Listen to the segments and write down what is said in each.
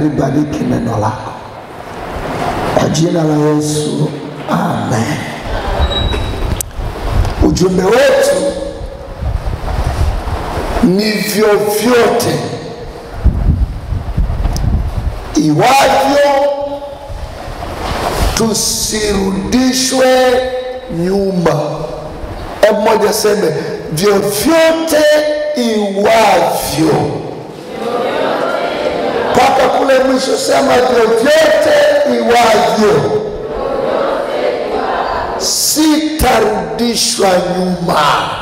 libariki neno lako kwa jina la Yesu, amen. Ujumbe wetu ni vyovyote iwavyo tusirudishwe nyuma. Hebu moja seme vyovyote iwavyo, mpaka kule mwisho sema vyovyote iwavyo, sitarudishwa nyuma.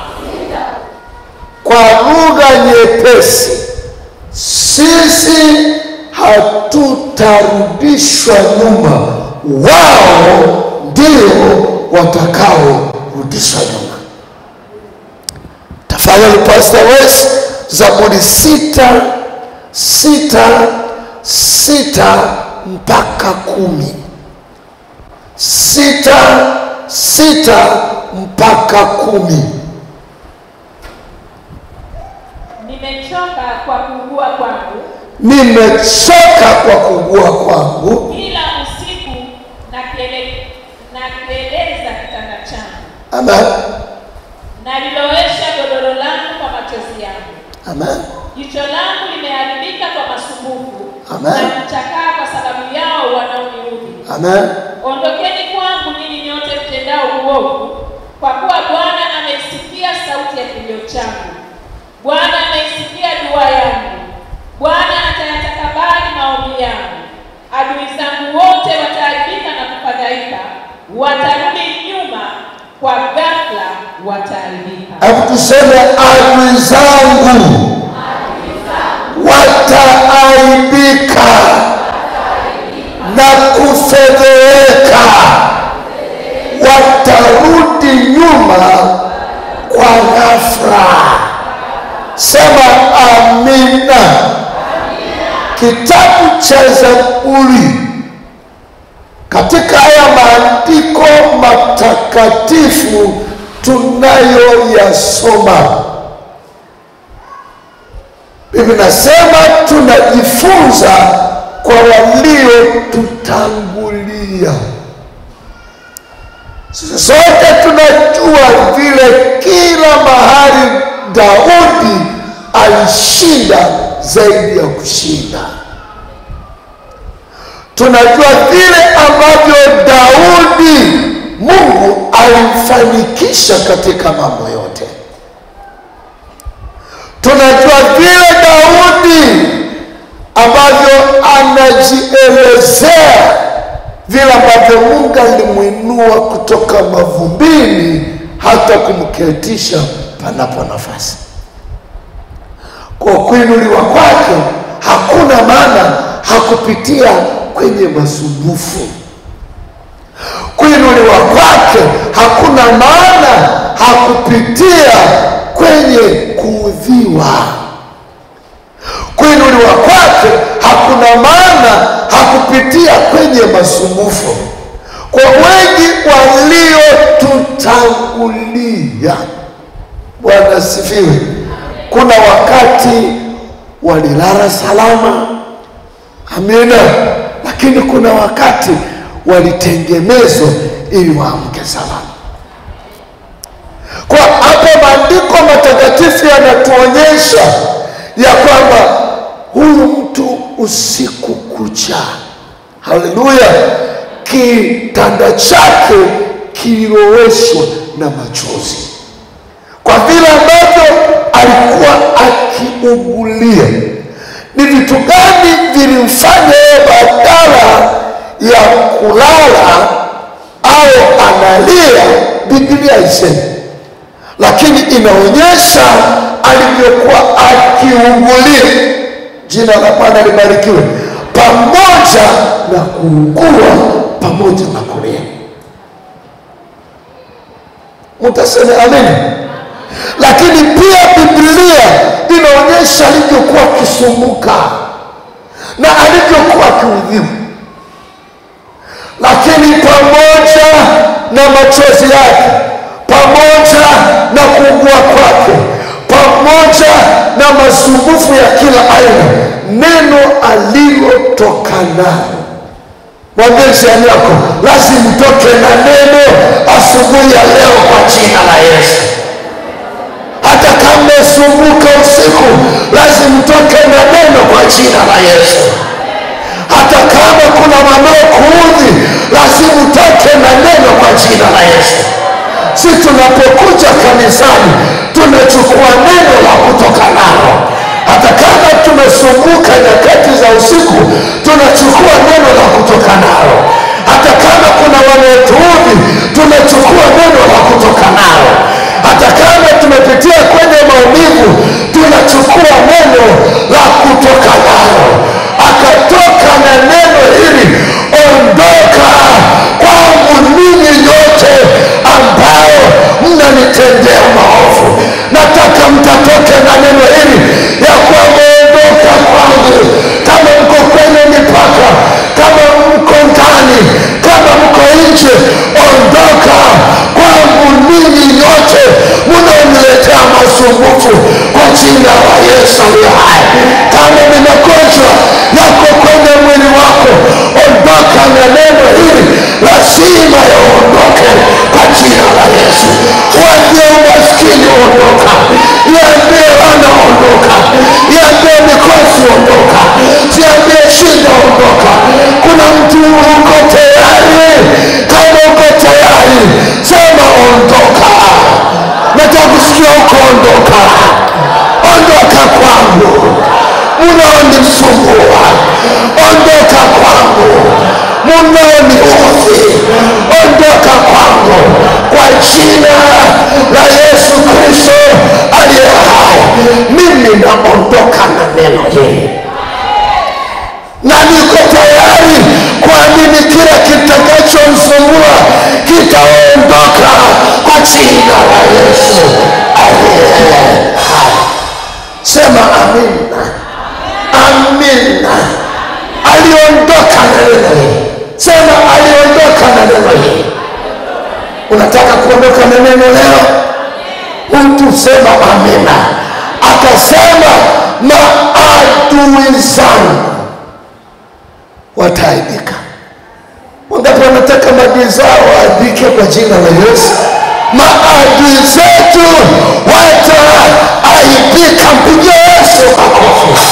Kwa lugha nyepesi, sisi hatutarudishwa nyuma, wao ndio watakaorudishwa nyuma. Tafadhali Pastor West, Zaburi sita sita sita mpaka kumi sita sita mpaka kumi. Nimechoka kwa kuugua kwangu, Nimechoka kwa kugua kwangu, kila usiku na kele- na keleza kitanda changu, amen, nalilowesha godoro langu kwa machozi yangu. amen, Jicho langu limeharibika kwa masumbufu Amen. na kuchakaa kwa sababu yao wanaoniudhi. amen, Ondokeni kwangu ninyi nyote mtendao uovu, kwa kuwa Bwana ameisikia sauti ya kilio changu. Bwana ameisikia dua yangu. Bwana atayatakabali maombi yangu. Adui zangu wote wataharibika na kufadhaika, watarudi nyuma, kwa ghafla wataharibika. hebu tuseme adui zangu wataaibika na kufedheheka, watarudi nyuma kwa ghafla. Sema amina. Kitabu cha Zaburi katika haya maandiko matakatifu tunayoyasoma Biblia inasema tunajifunza kwa waliotutangulia. Sisi sote tunajua vile kila mahali Daudi alishinda zaidi ya kushinda. Tunajua vile ambavyo Daudi Mungu alimfanikisha katika mambo yote tunajua vile Daudi ambavyo anajielezea vile ambavyo Mungu alimwinua kutoka mavumbini hata kumketisha panapo nafasi. Kwa kuinuliwa kwake hakuna maana hakupitia kwenye masumbufu. Kuinuliwa kwake hakuna maana hakupitia kwenye kuudhiwa. Kuinuliwa kwake hakuna maana hakupitia kwenye masumbufu. Kwa wengi waliotutangulia, Bwana asifiwe, kuna wakati walilala salama, amina, lakini kuna wakati walitengenezwa ili waamke salama. Kwa hapo maandiko matakatifu yanatuonyesha ya kwamba huyu mtu usiku kucha, haleluya, kitanda chake kililoweshwa na machozi, kwa vile ambavyo alikuwa akiugulia. Ni vitu gani vilimfanya yeye badala ya kulala au analia? Biblia isemi lakini inaonyesha alivyokuwa akiugulia. Jina la Bwana libarikiwe, pamoja na kuugua, pamoja na kulia. Mtaseme amen. Lakini pia Biblia inaonyesha alivyokuwa akisumbuka na alivyokuwa akiudhiwa, lakini pamoja na machozi yake pamoja na kuugua kwake, pamoja na masumbufu ya kila aina neno alilotoka nalo mwambie jirani yako lazima mtoke na neno asubuhi ya leo kwa jina la yesu hata kama umesumbuka usiku lazima mtoke na neno kwa jina la yesu hata kama kuna wanaokuudhi lazima utoke na neno kwa jina la yesu si tunapokuja kanisani tunachukua neno la kutoka nalo hata kama tumesumbuka nyakati za usiku tunachukua neno la kutoka nalo hata kama kuna wanaotuudhi tunachukua neno la kutoka nalo hata kama tumepitia kwenye maumivu tunachukua neno la kutoka nalo akatoka na neno hili ondoka kwangu ninyi nyote ambao mnanitendea maovu nataka mtatoke na neno hili ya kwamba ondoka kwangu kama mko kwenye mipaka kama mko ndani kama mko nje ondoka kwangu ninyi nyote mnaoniletea masumbufu kwa jina la yesu aliye hai kama ni magonjwa yako kwenye mwili wako ondoka na neno hili lazima yaondoke kwa jina la yesu waambie umaskini ondoka iambie wana ondoka iambie mikosi ondoka siambie shida ondoka kuna mtu uko tayari kama uko tayari sema ondoka nataka kusikia uko ondoka ondoka kwangu munaonisumbua ondoka kwangu munaoniudhi ondoka kwangu kwa jina la yesu kristo aliye hai mimi naondoka na neno hili na niko tayari kuamini kila kitakachomsumbua kitaondoka kwa jina la yesu aliye hai sema amina amina aliondoka na neno hili sema aliondoka na neno hili unataka kuondoka na neno leo mtu sema amina akasema maadui zangu wataaibika wangapi wanataka maadui zao waaibike kwa jina la yesu maadui zetu wataaibika mpigia yesu makofi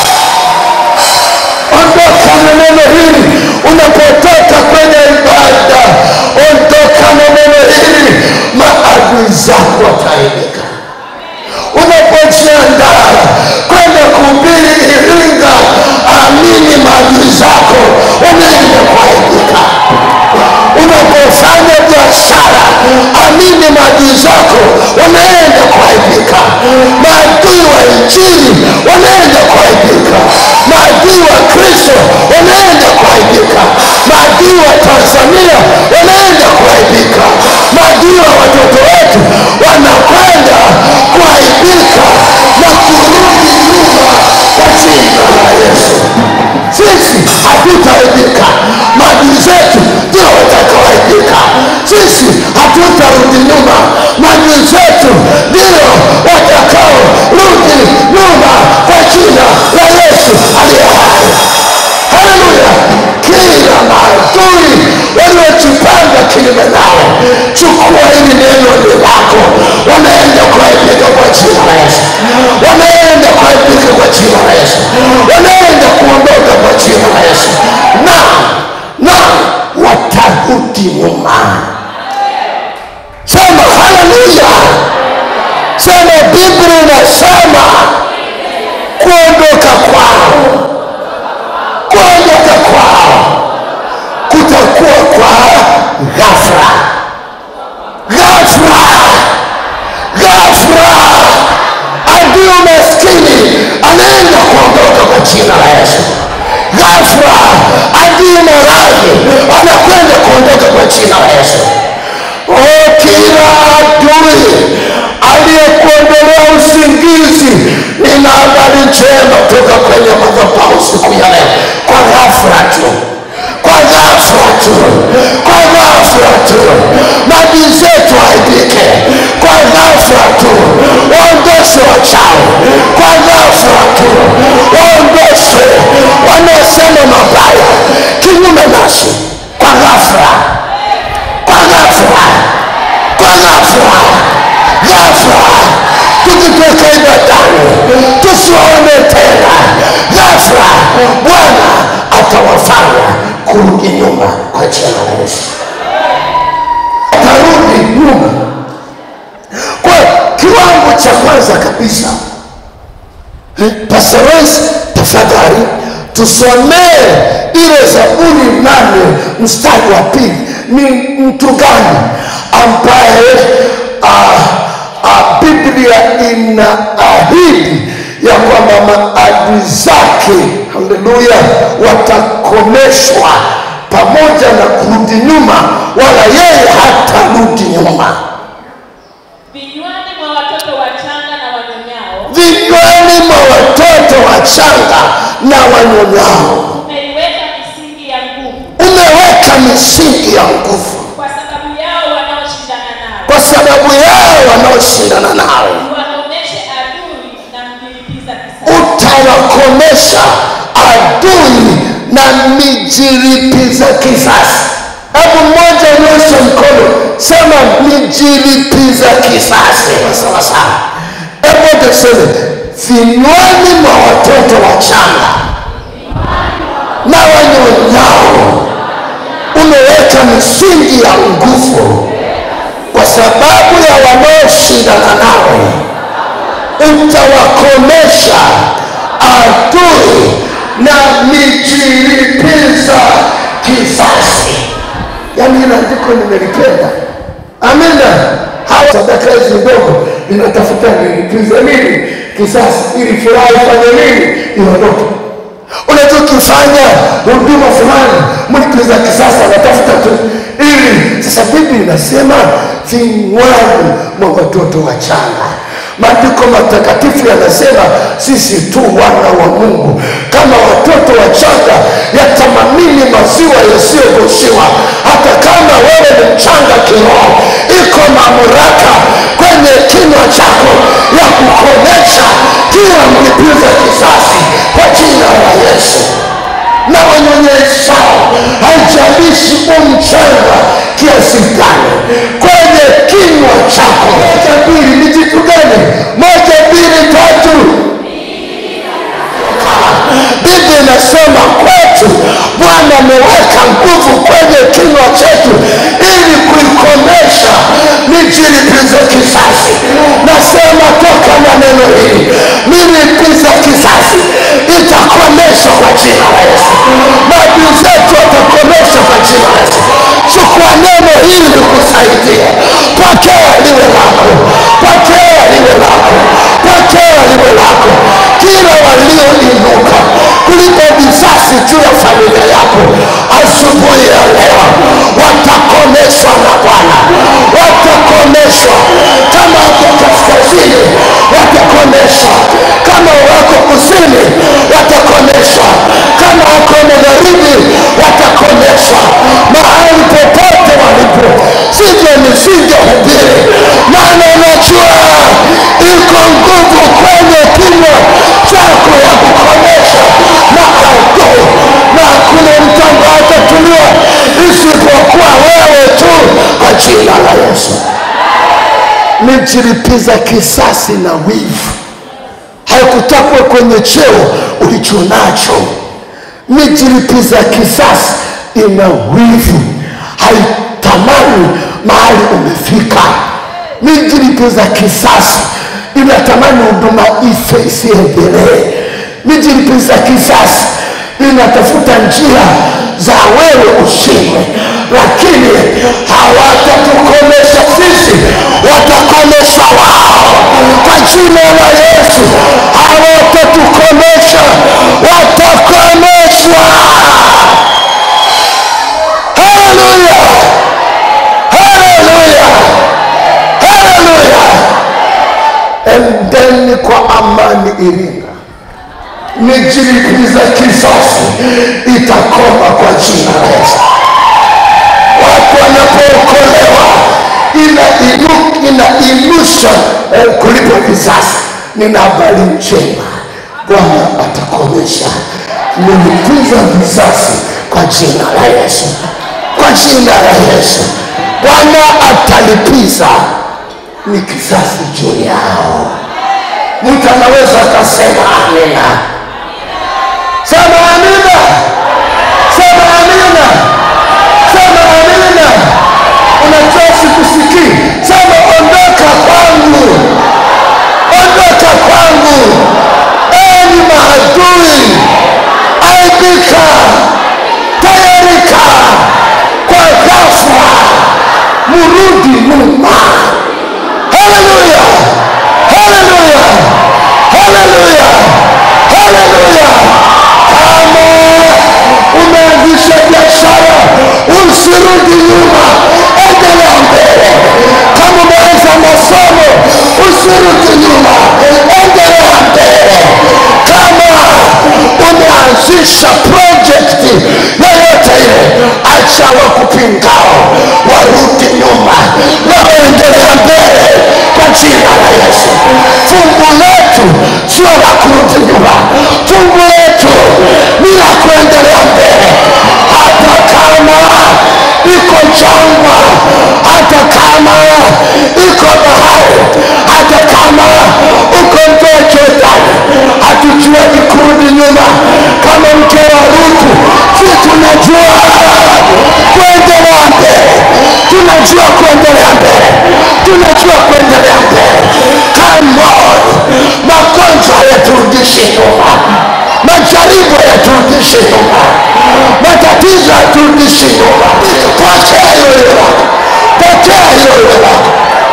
ondoka na neno hili unapotoka kwenye ibada ondoka na neno hili maadui zako wataaibika unapojiandaa kwenda kuhubiri iringa amini maadui zako unaenda kuaibika unapofanya biashara amini maadui zako wanaenda kuaibika maadui wa injili wanaenda kuaibika maadui wa kristo wanaenda kuaibika maadui wa tanzania wanaenda kuaibika maadui wa watoto wetu wanakwenda kuaibika na kurudi nyuma kwa jina la yesu sisi hatutaaibika maadui zetu ndio watakaoaibika sisi hatutarudi nyuma maadui zetu ndio watakaorudi nyuma kwa jina la yesu aliye hai haleluya kila maadui waliojipanga kinyume nawe chukua hili neno ni lako wanaenda kuaibika kwa jina la yesu wanaenda kuaibika kwa jina la yesu wanaenda kuondoka kwa jina la yesu na na watarudi nyuma sema haleluya sema biblia inasema kuondoka kwao kuondoka kwao kutakuwa kwa ghafla ghafla ghafla adui maskini anaenda kuondoka kwa jina la yesu ghafla adui maradhi anakwenda kuondoka kwa jina la yesu o kila adui aliyekuondolea usingizi nina habari njema toka kwenye madhabahu siku ya leo kwa ghafla tu kwa ghafla tu kwa ghafla tu maadui zetu aibike kwa ghafla tu waondoe waondoshwe wachawi kwa ghafla tu, waondoshwe wanaosema mabaya kinyume nasi kwa ghafla, kwa ghafla, kwa ghafla, ghafla tukitoka ibadani tusiwaone tena. Ghafla Bwana atawafanya kurudi nyuma kwa jina la Yesu, atarudi nyuma. Kwa kiwango cha kwanza kabisa, eh, Pastor Royce, tafadhali tusomee ile Zaburi nane mstari wa pili. Ni mtu gani ambaye ah, ah, Biblia inaahidi ya kwamba maadui zake, haleluya, watakomeshwa pamoja na kurudi nyuma, wala yeye hatarudi nyuma. vinywani mwa watoto wachanga na wanyonyao vinywani mwa watoto wachanga na wanyonyao umeiweka misingi ya nguvu umeweka misingi ya nguvu kwa sababu yao wanaoshindana nao kwa sababu yao wanaoshindana nawe wakomeshe adui na mjilipiza kisasi utawakomesha adui na mijiripiza kisasi hebu mmoja nyosha mkono sema mijiripiza kisasi sawasawa hebu tuseme vinywani mwa watoto wachanga na wanyonyao umeweka misingi ya nguvu kwa sababu ya wanaoshindana nawe utawakomesha adui na mijiripiza kisasi yaani hilo andiko nimelipenda amina hawa sadaka hizi ndogo inatafuta nilipiza nini kisasi ili furaha ifanye nini iondoke unachokifanya huduma fulani mlipiza kisasi anatafuta tu ili sasa bibi inasema vinywani mwa watoto wachanga maandiko matakatifu yanasema sisi tu wana wa mungu kama watoto wachanga yatamamini maziwa yasiyogoshiwa hata kama wewe ni mchanga kiroho iko mamlaka kwenye kinywa chako ya kukomesha kila mlipiza kisasi kwa jina la yesu na wanyonyeshao haijalishi umchanga kiasi gani kwenye kinywa chako moja mbili ni kitu gani moja mbili tatu biblia inasema kwetu bwana ameweka nguvu kwenye kinywa chetu ili kuikomesha mijilipizo kisasi nasema toka na neno hili milipiza kisasi itakomeshwa kwa jina la yesu maadui zetu watakomeshwa kwa jina la yesu chukua neno hili likusaidie pokea liwe lako pokea liwe lako pokea liwe lako kila walioinuka kulipa visasi juu ya familia yako asubuhi ya leo watakomeshwa na bwana watakomeshwa kama wako kaskazini watakomeshwa kama wako kusini watakomeshwa kama wako magharibi watakomeshwa mahali popote walipo sivyo nisingehubiri maana unajua iko nguvu kwenye kinywa chako ya kukomesha na adui na hakuna mtu ambaye atatuliwa isipokuwa wewe tu kwa jina la yesu mijilipiza kisasi na wivu haikutakwa kwenye cheo ulichonacho mijilipiza kisasi ina wivu haitamani mahali umefika mijilipiza kisasi inatamani huduma ife isiendelee mijilipiza kisasi inatafuta njia za wewe ushindwe lakini hawatatukomesha sisi watakomesha wao kwa jina la yesu hawatatukomesha watakomeshwa haleluya haleluya haleluya endeni kwa amani iringa mijilipiza kisasi itakoma kwa jina la yesu watu wanapookolewa ina inu- ina ilusha eh, kulipa visasi nina habari njema, Bwana atakomesha nilipiza vizazi kwa jina la Yesu, kwa jina la Yesu. Bwana atalipiza ni kizazi juu yao. Mtu anaweza akasema amina. Sema amina, sema amina, sema amina. Unajua sikusikii, sema ondoka kwangu, ondoka kwangu, enyi maadui, aibika, tayarika kwa ghafla, murudi nyuma. Haleluya, haleluya, haleluya, haleluya. Kama umeanzisha biashara, usirudi nyuma, endelea mbele. Kama umeanza masomo, usirudi nyuma, endelea mbele. Kama umeanzisha projekti yoyote ile, acha wakupingao warudi nyuma, na endelea mbele kwa jina la Yesu. Fungu letu sio la kurudi nyuma, fungu letu ni la kuendelea mbele, hata kama iko jangwa, hata kama iko bahari, hata kama uko mto Jordani, hatujuagi kurudi nyuma. Kama mke wa Ruthu, si tunajua kuendelea mbele, tunajua kuendelea mbele, tunajua kuendelea mbele. Come on, magonjwa yaturudishi nyuma, majaribu yaturudishi nyuma, matatizo yaturudishi nyuma. Pokea hiyo lako, pokea hiyo lako.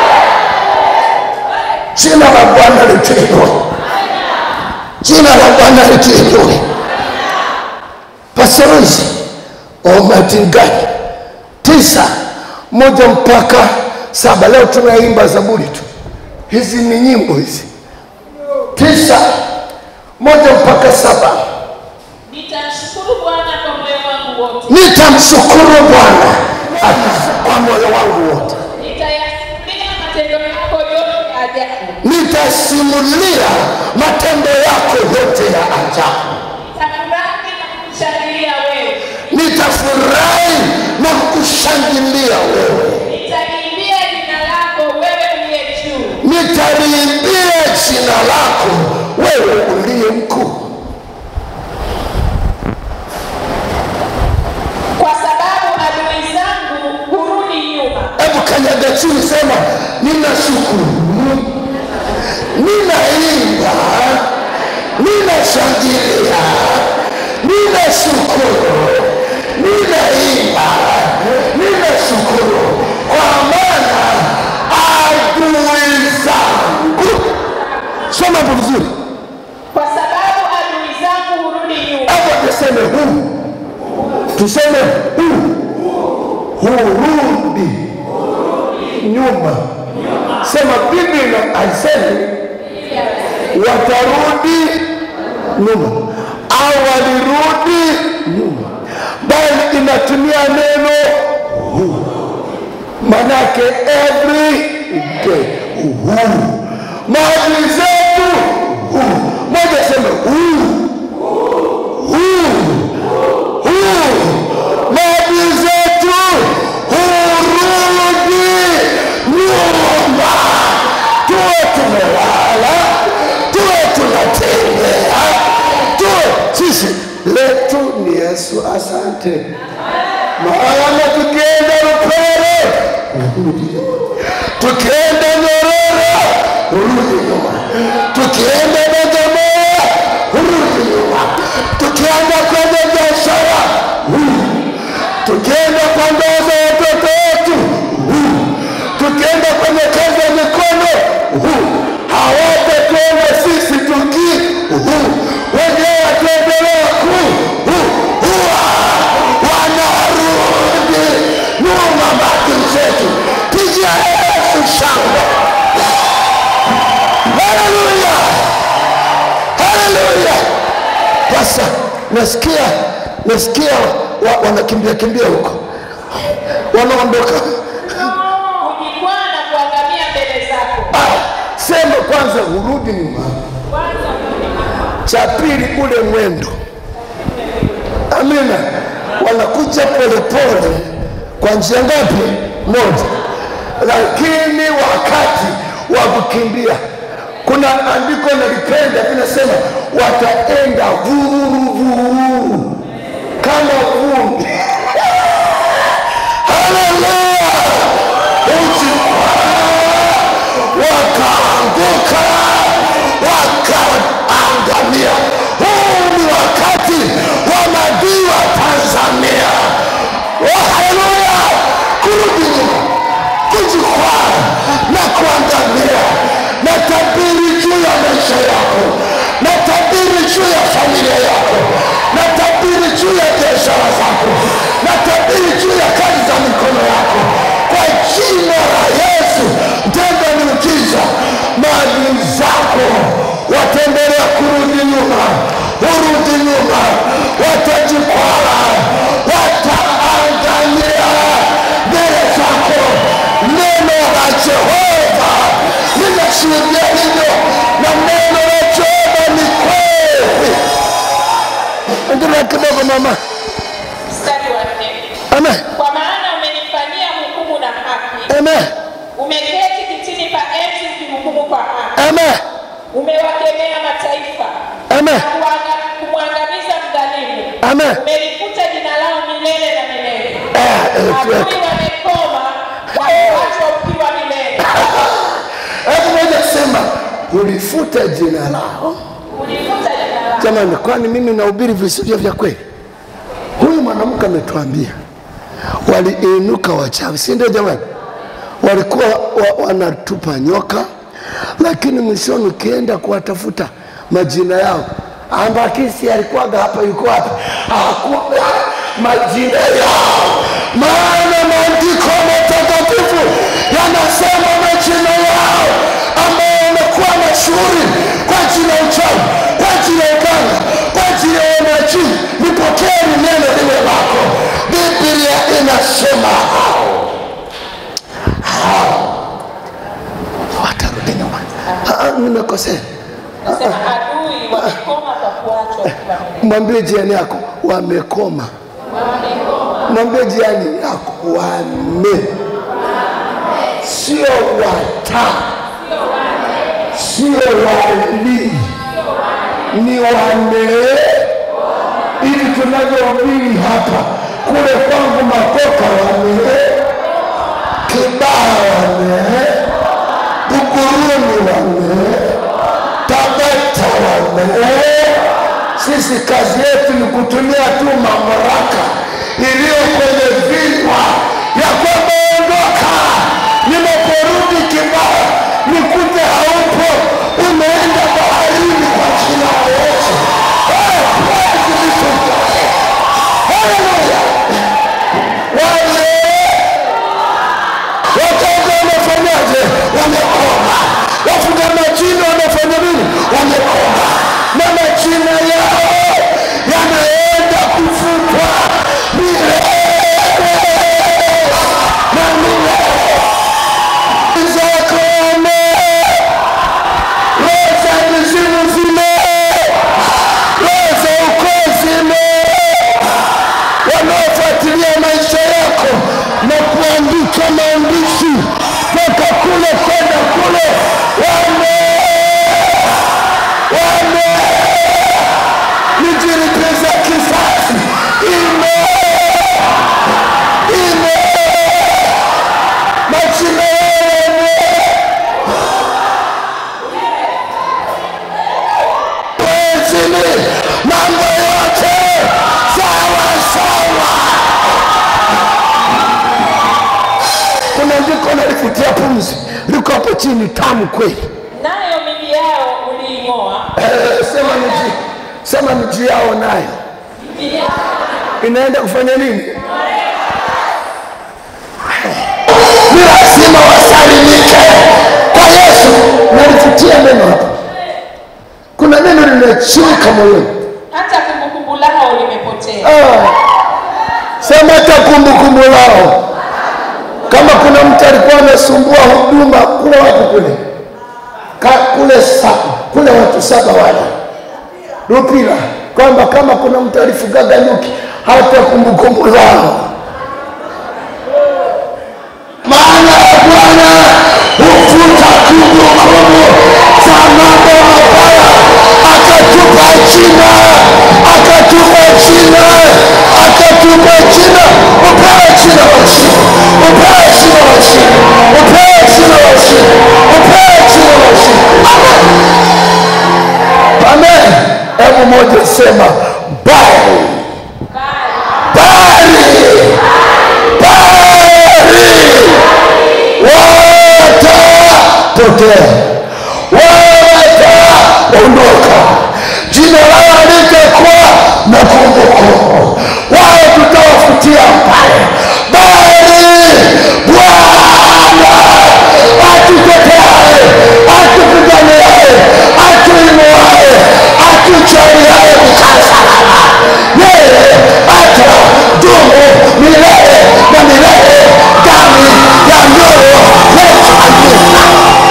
Jina la Bwana lituinue, jina la Bwana lituinue. Pasaruzi Omatingani tisa moja mpaka saba. Leo tunaimba Zaburi tu, hizi ni nyimbo hizi. Tisa moja mpaka saba. Nitamshukuru Bwana kwa moyo wangu wote, Nitamshukuru Bwana ati- kwa moyo wangu wote, nitayasimulia matendo yako yote ya ajabu, nitasimulia matendo yako yote ya ajabu, nitafurahi na kukushangilia wewe, nitafurahi na kukushangilia wewe, nitaliimbia jina lako wewe uliye juu, nitaliimbia jina lako wewe uliye mkuu. kwa sababu adui zangu hurudi nyuma. Hebu kanyaga chini, sema ninashukuru, ninaimba, ninashangilia, ninashukuru, ninaimba, ninashukuru kwa maana adui zangu. Soma hapo vizuri, Kwa sababu adui zangu hurudi nyuma, hapo tuseme huu, tuseme huu, hurudi nyuma. Sema Biblia haisemi watarudi nyuma au walirudi nyuma, bali inatumia neno huu, manake every day huu, maadui zetu huu. Moja sema huu huu huu, maadui zetu hurudi nyuma, tuwe tumelala, tuwe tunatembea, tuwe sisi letu ni Yesu. Asante maana tukienda Rupere urudi nyuma, tukienda Nyororo urudi nyuma, tukienda Bagamoyo urudi nyuma, tukienda kwenye biashara urudi tukienda kwa ndoa za watoto wetu huu, tukienda kwenye kazi ya mikono huu, hawatatuona sisi tuki huu, wenyewe wataendelea ku huu, huwa wanarudi nyuma maadui zetu. Pigia Yesu shangwe! Haleluya, haleluya! Sasa nasikia nasikia wa, wanakimbia kimbia huko, wanaondoka. hujikwaa na kuangamia mbele zako. Ah, sema kwanza urudi nyuma kwanza urudi nyuma. cha pili ule mwendo amina wanakuja polepole kwa njia ngapi moja lakini wakati wa kukimbia kuna andiko nalipenda linasema wataenda vururuvururu kama vumbi haleluya ujikwaa wakaanguka wakaangamia. Huu ni wakati wa maadui wa Tanzania. Oh, haleluya! Kurudi nyuma, kujikwaa na kuangamia. Natabiri juu ya maisha yako, natabiri juu ya familia yako, natabiri juu ya biashara zako, natabiri juu ya kazi za mikono yako kwa jina la Yesu. Tenda miujiza, maadui zako wataendelea kurudi nyuma, urudi nyuma, watajikwaa, wataangamia mbele zako. Neno la Jehova linashuhudia hivyo, na neno la Jehova ni kweli. Endelea kidogo mama. Mstari wa nne. Amen. Kwa maana umenifanyia hukumu na haki, Amen. umeketi kitini pa enzi ukihukumu kwa haki, Amen. umewakemea mataifa Amen. na kuanga- kumwangamiza mdhalimu, Amen. umelifuta jina lao milele na milele. Eh, eh, tuweke. Adui wamekoma na kuachwa ukiwa milele. Hebu moja sema ulifuta jina lao. Ulifuta jina lao. Jamani, kwani mimi nahubiri visivyo vya kweli? Huyu mwanamke ametuambia waliinuka wachawi, si ndio? Jamani, walikuwa wa, wanatupa nyoka, lakini mwishoni ukienda kuwatafuta majina yao, ambakisi alikuwaga hapa, yuko wapi? Hakuna majina yao, maana maandiko matakatifu yanasema majina yao ambayo yamekuwa mashuhuri kwa ajili ya uchawi, kwa ajili ya uganga, kwa ajili ya unabii. Nipokeeni neno lile lako. Biblia inasema hao hao watarudi nyuma. Ah, ah, Nimekosea. Nasema adui wamekoma kwa kuachwa ukiwa milele. Mwambie jirani yako wamekoma. Mwambie jirani yako wame, sio wata, sio wali, ni wane. Ili tunavyohubiri hapa, kule kwangu Makoka wane, Kibaha wane, Buguruni wane, Tabata wane. Sisi kazi yetu ni kutumia tu mamlaka iliyo kwenye vinywa ya kwamba ondoka, ninaporudi Kibaha nikute haupo, umeenda baharini kwa jina la Yesu. Eh, praise be to God. Hallelujah. Wale watoto wamefanyaje? Wamekoma. Wafuga majina wamefanya nini? Wamekoma, na majina yao yanaenda kufutwa milele na milele. Zakome roho za mizimu zime, roho za ukoo zime wanaofuatilia maisha yako na kuandika maandishi toka kule kwenda kule, wame wame nijilipiza kisasi, ime ime majina yao wezini mambo yote sawa sawa. Kuna andiko nalifutia pumzi, liko hapo chini, tamu kweli. Nayo miji yao uliing'oa, Eh, sema miji, sema miji yao nayo miji yao inaenda kufanya nini? Ni lazima wasalimike kwa Yesu. Nalifutia neno hapo, kuna neno linachika moyoni. hata kumbukumbu lao limepotea. Ah, sema hata kumbukumbu lao. Kama kuna mtu alikuwa anasumbua huduma, kuwa wapi kule? ka, kule saba kule watu saba wale Lupila kwamba kama kuna mtu alifugaga nyuki hata kumbukumbu zao maana ya Bwana hufuta kumbukumbu za mambo mabaya, akatupa jina, akatupa jina, akatupa jina. Upewe jina la ushindi, upewe jina la ushindi, upewe jina la ushindi, upewe jina la ushindi. Amen. Amen. Hebu moja sema bali bali bali watapotea, wataondoka, jina lao halitakuwa na kumbukumbu, wao tutawafutia mbali, bali Bwana atuteteaye, atupiganiaye, atuinuaye, atuchaliaye kukaa salama, yeye atadumu milele na milele ndani ya mioyo yetu kabisa.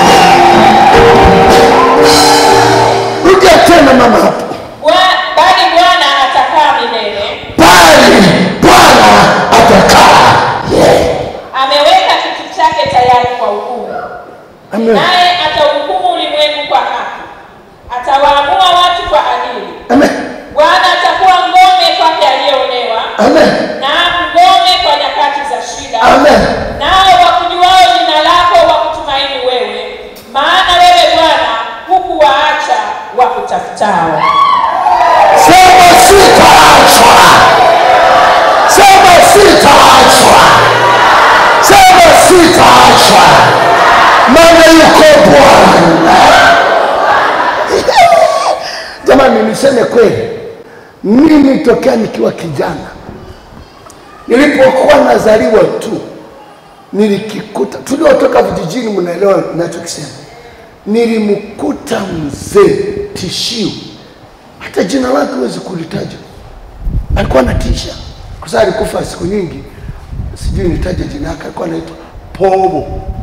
Rudia tena mama hapo, Bwa- bali Bwana atakaa milele, bali Bwana atakaa yeye. ameweka kiti chake tayari kwa hukumu, Amen. naye atauhukumu ulimwengu kwa haki, atawaamua watu kwa adili. Amen. Bwana atakuwa ngome kwake aliyeonewa, Amen. na ngome kwa nyakati za shida. Amen. Nao wakujuao jina lako wakutumaini wewe, maana wewe Bwana hukuwaacha wakutafutao. Sema sitaachwa. Sema sitaachwa. Sema sitaachwa. Maana yuko Bwana. Jamani, niseme kweli, mimi tokea nikiwa kijana, nilipokuwa nazaliwa tu nilikikuta, tuliotoka vijijini, mnaelewa ninachokisema, nilimkuta mzee tishio hata jina lake huwezi kulitaja. Alikuwa anatisha kwa sababu alikufa siku nyingi, sijui nitaje jina lake. Alikuwa anaitwa Pobo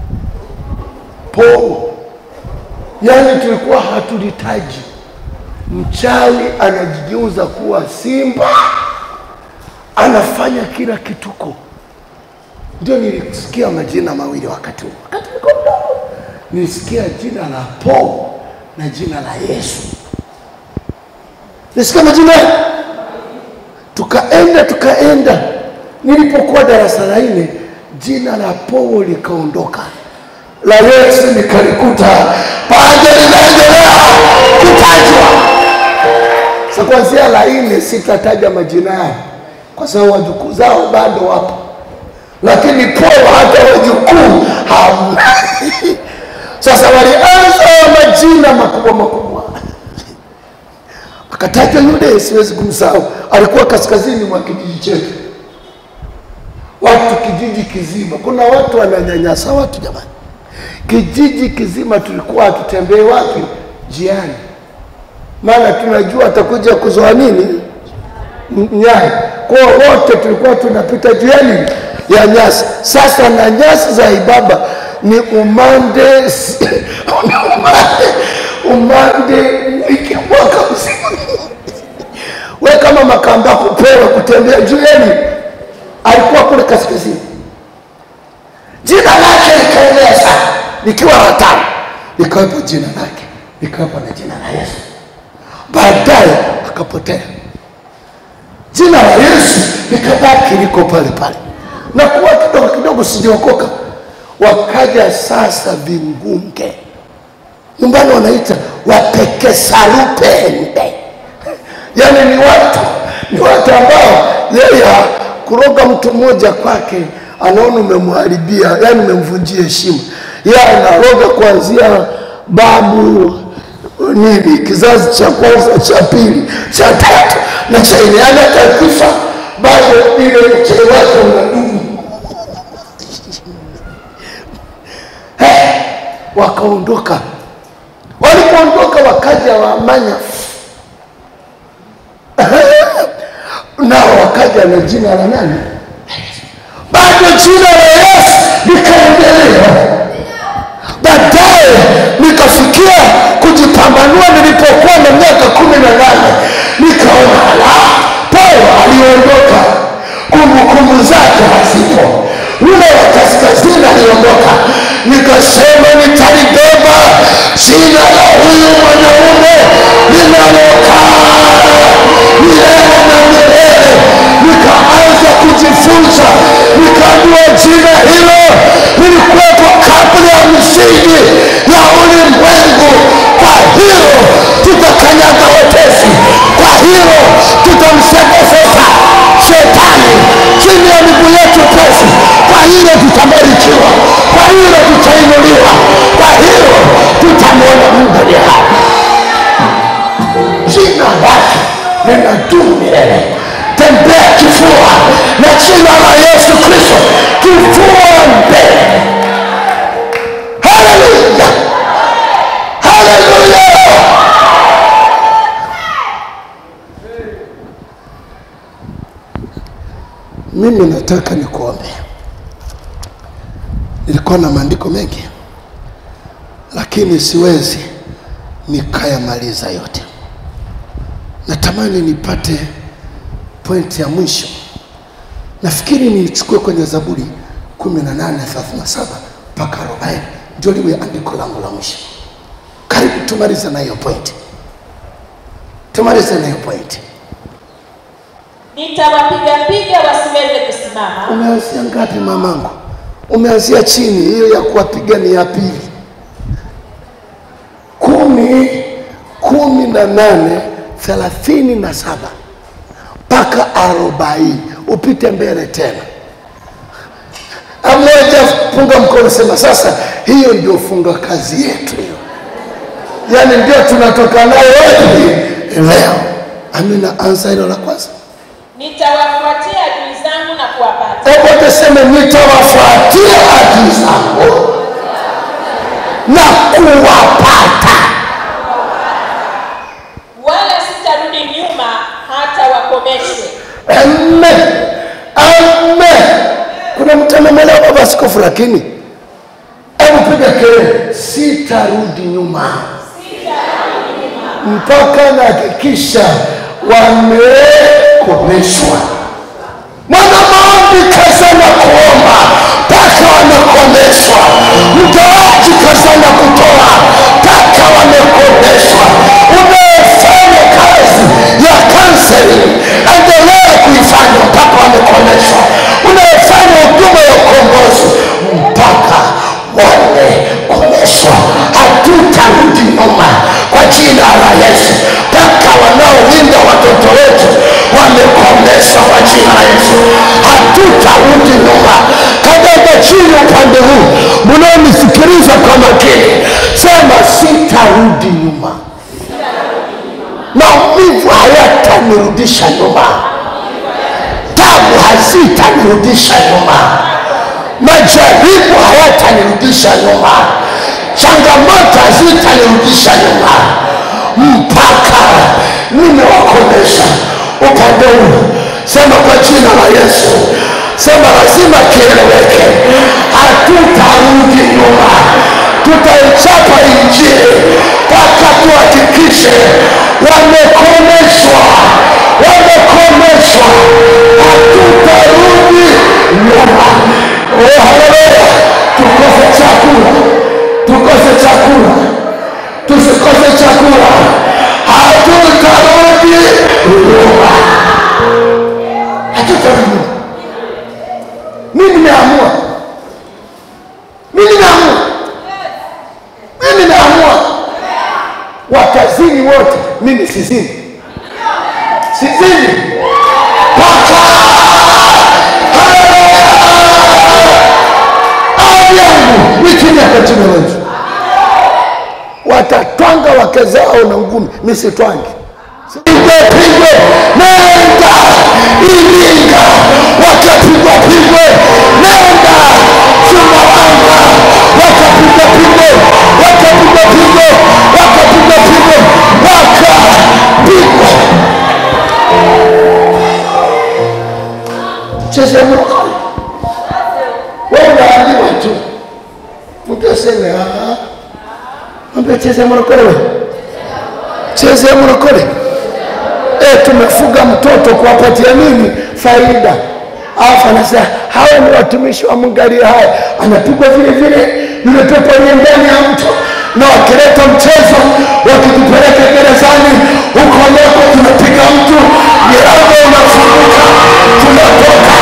Pobo, yaani tulikuwa hatulitaji. Mchawi anajigeuza kuwa simba, anafanya kila kituko. Ndio nilisikia majina mawili wakati huo, wakati nilikuwa mdogo, nilisikia jina la Po na jina la Yesu nisikia majina tukaenda tukaenda nilipokuwa darasa la nne jina la powo likaondoka la yesu nikalikuta pande linaendelea kutajwa sa kwanzia la nne sitataja majina yao kwa sababu wajukuu zao bado wapo lakini powo hata wajukuu hamna sasa walianza majina makubwa makubwa akataja yule, siwezi kumsahau, alikuwa kaskazini mwa kijiji chetu, watu kijiji kizima. Kuna watu wananyanyasa watu jamani, kijiji kizima tulikuwa hatutembee wapi? Jiani, maana tunajua atakuja kuzoa nini M- nyasi. Kwa hiyo wote tulikuwa tunapita juu ya nini ya nyasi. Sasa na nyasi za Ibaba ni umande ni umande umande wiki mwaka mzima. We kama Makamba kupewa kutembea juu yeni, alikuwa kule kaskazini, jina lake likaenea sana, likiwa watano, likawepo jina lake, likawepo na jina la Yesu. Baadaye akapotea jina la Yesu likabaki liko pale pale, na kuwa kidogo kidogo sijaokoka. Wakaja sasa vingunge, nyumbani wanaita wapekesalupende, yaani ni watu ni watu ambao yeye kuroga mtu mmoja kwake anaona umemharibia, yaani umemvunjia heshima. Yeye anaroga kuanzia babu nini kizazi cha kwanza cha pili cha tatu na cha nne, yaani hata kufa bado ile mchele wake unadumu. Eh, wakaondoka. Walipoondoka wakaja Wamanya nao wakaja na jina la nani? Bado jina la Yesu likaendelea. Baadaye nikafikia kupambanua nilipokuwa na miaka kumi na nane nikaona la paulo aliondoka kumbukumbu zake hazipo yule wa kaskazini aliondoka nikasema nitalibeba jina la huyu mwanaume linalokaa milele na milele nikaanza kujifunza nikaambiwa jina hilo lilikuwepo kabla ya misingi ya ulimwengu kwa hilo tutakanyaga wepesi kwa hilo tutamsekesesa shetani chini ya miguu yetu pesi kwa hilo tutabarikiwa kwa hilo tutainuliwa kwa hilo tutamwona mungu aliye hai jina lake linadumu milele tembea kifua na jina la yesu kristo kifua mbele haleluya haleluya mimi nataka nikuombe nilikuwa na maandiko mengi lakini siwezi nikayamaliza yote natamani nipate pointi ya mwisho nafikiri niichukue kwenye zaburi 1837 mpaka 40 ndio liwe andiko langu la mwisho karibu tumalize na hiyo pointi tumalize na hiyo pointi nitawapigapiga wasiweze kusimama umeanzia ngapi mamangu umeanzia chini hiyo ya kuwapiga ni ya pili kumi kumi na nane thelathini na saba mpaka arobaini upite mbele tena amoja punga mkono sema sasa hiyo ndio funga kazi yetu hiyo yaani ndio tunatoka nayo wapi leo amina anza hilo la kwanza nitawafuatia adui zangu na kuwapata Hebu tuseme nitawafuatia adui zangu na kuwapata. wala sitarudi nyuma hata wakomeshwe Amen. Amen. Kuna mtu amemwelewa baba askofu, lakini hebu piga kelele, sitarudi nyuma mpaka nahakikisha wamekomeshwa. Mwana maombi kazana kuomba mpaka wamekomeshwa. Mtoaji kazana kutoa mpaka wamekomeshwa. Unayefanya kazi ya counseling endelea kuifanya mpaka wamekomeshwa. Unayefanya huduma ya ukombozi mpaka wamekomeshwa. Hatutarudi nyuma kwa jina la Yesu mpaka wanaowinda watoto wetu wamekomeshwa kwa jina la Yesu. Hatutarudi nyuma. Kanyaga chini upande huu, mnaonisikiliza kwa makini, sema sitarudi nyuma. Maumivu hayatanirudisha nyuma, tabu hazitanirudisha nyuma, majaribu hayatanirudisha nyuma, changamoto hazitanirudisha nyuma mpaka nimewakomesha upande huu. Sema kwa jina la Yesu, sema lazima kieleweke, hatutarudi nyuma, tutaichapa Injili mpaka tuhakikishe wamekomeshwa, wamekomeshwa, hatutarudi nyuma. Oh, haleluya! Tukose chakula, tukose chakula tusikose chakula, hatutarudi nyuma, hatutarudi nyuma. Mimi nimeamua, mimi nimeamua, mimi nimeamua, watazini wote, mimi sizini, sizini mpaka ahadi yangu ni chini ya jina la Yesu watatwanga wake zao na ngumi, mi sitwangi. Pigwe pigwe, nenda Iringa, wakapigwa pigwe, nenda Sumbawanga, wakapigwa pigwe, wakapigwa pigwe, wakapigwa pigwe, wakapigwa. Cheze mlokole, wewe unaambiwa tu, mtu aseme ah Mwambie cheza morokoro wewe. cheze mlokole e, tumefuga mtoto kuwapatia nini faida alafu anasema hawa ni watumishi wa Mungu aliye hai, anapigwa vile vile yule pepo aliye ndani ya mtu, na wakileta mchezo wakitupeleka gerezani, huko nako tunapiga mtu, milango unafunguka, tunatoka